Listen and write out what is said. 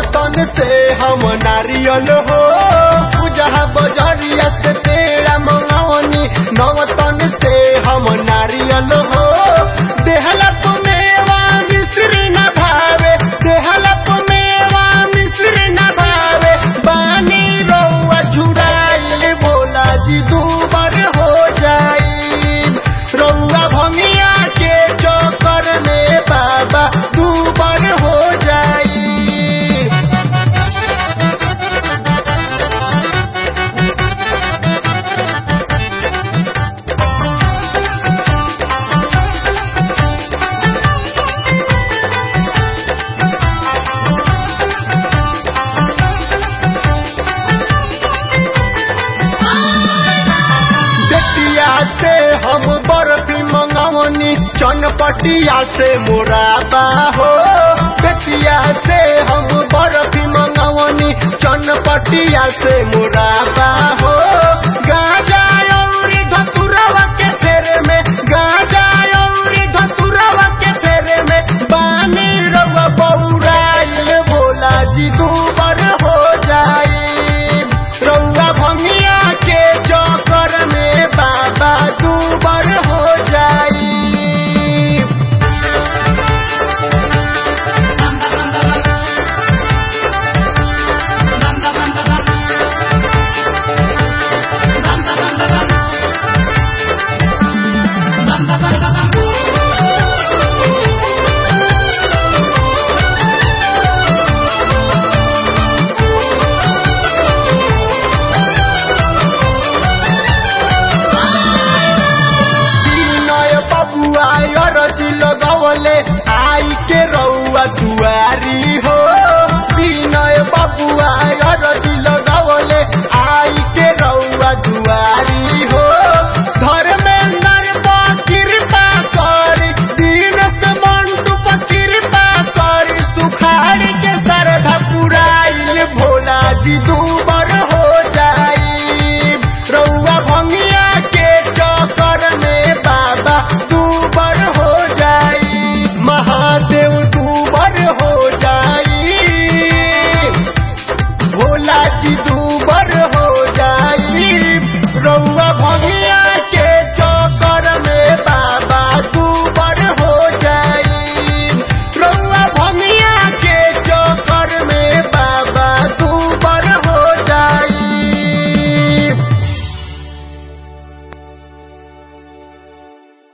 नवतन से हम नारियल हो पूजा बजरिया से पेड़ा मंगवनी नवतन से हम नारियल हो देहला मेवा मिश्री न भावे देहला मेवा मिश्री न भावे बानी रौआ झुराइल भोला जी दूबर हो जाई रौआ भंगिया के चक्कर में बाबा दूबर हो जाई बेटिया से हम बर्फी मंगवनी चनपटिया से मोराबा हो बेटिया से हम बर्फी मंगवनी चनपटिया से मोराबा हो गाजा औरी धतुरवा के फेरे में गाजा औरी धतुरवा के फेरे में बानी रवा बौराइल भोला जी दूबर हो जाई रौआ भंगिया के चक्कर में बाबा दूबर हो जाई विनय बबुआ अरजी लगवले आई के रौआ दुआरी